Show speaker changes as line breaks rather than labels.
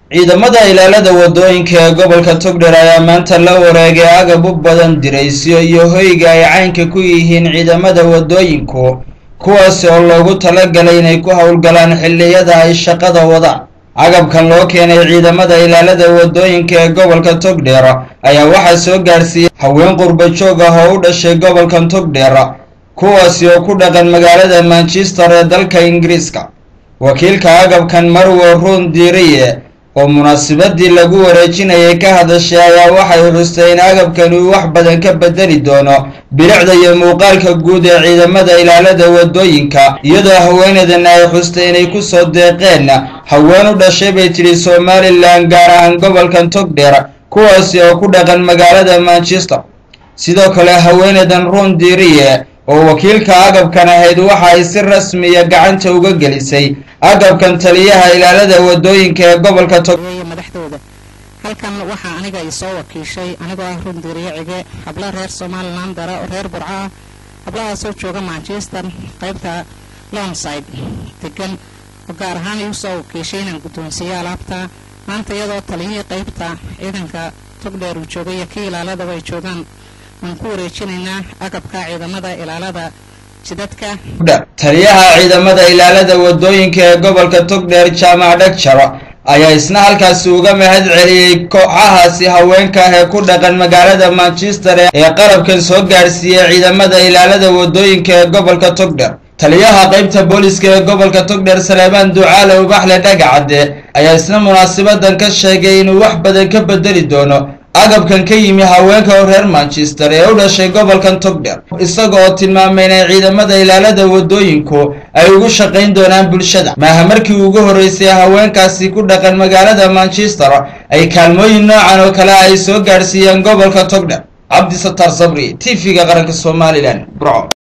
ciidamada ilaalada wadooyinka ee gobolka togdher ayaa maanta la wareegay agab u badan diraysyo iyo hoyga ay caynka ku yihiin ciidamada wadooyinku kuwaasi oo loogu talagalay inay ku howlgalaan xilliyada ay shaqada wadaan agabkan loo keenay ciidamada ilaalada wadooyinka ee gobolka togdheer ayaa waxaa soo gaadhsiiyey haween qurba joog ah oo u dhashay gobolkan togdheer kuwaasi oo ku dhaqan magaalada manchester ee dalka ingiriiska wakiilka agabkan marwo ruun diiriye oo munaasabadii lagu wareejinayay ka hadashay ayaa waxay xustay in agabkani uu wax badan ka bedeli doono bilicda iyo muuqaalka guud ee ciidamada ilaalada wadooyinka iyadoo haweeneedana ay xustay inay kusoo deeqeen haween u dhashay bay tidhi somalilan gaar ahaan gobolkan togdheer kuwaasi oo ku dhaqan magaalada manchester sidoo kale haweeneedan ruun diiriye oo wakiilka agabkan ahayd waxa ay si rasmiya gacanta uga gelisay agabkan taliyaha ilaalada wadooyinka ee gobolka
madaxdooda halkan waxaa aniga i soo wakiishay anigoo ah rundiiriye cige hablo reer somalilan dara oo reer burco ah hablahaasoo jooga manchester qaybta lonside degan oo gaar ahaan iu soo wakiishay inaan guddoonsiiyo alaabta maanta iyadoo taliyihii qaybta ciidanka togdheer uu joogay iyo kii ilaaladaba ay joogaan waan ku wareejinaynaa agabka ciidamada ilaalada jidadka
taliyaha ciidamada ilaalada wadooyinka ee gobolka togdheer jaamac dhagjaro ayaa isna halkaasi uga mahad celiyey kooxahaasi haweenka ah ee ku dhaqan magaalada manchester ee qalabkan soo gaadhsiiyey ciidamada ilaalada wadooyinka ee gobolka togdheer taliyaha qaybta booliska ee gobolka togdheer saleebaan ducaale ubaxle dhagacadde ayaa isna munaasabadan ka sheegay inuu wax badan ka bedeli doono agabkan ka yimi haweenka reer manchester ee u dhashay gobolkan togdheer isaga oo tilmaamay inay ciidamada ilaalada wadooyinku ay ugu shaqayn doonaan bulshada maaha markii ugu horreysay haweenkaasi ku dhaqan magaalada manchester ay kaalmooyin noocan oo kale ay soo gaadhsiiyeen gobolka togdheer cabdisattaar sabri t v-ga qaranka somalilan burco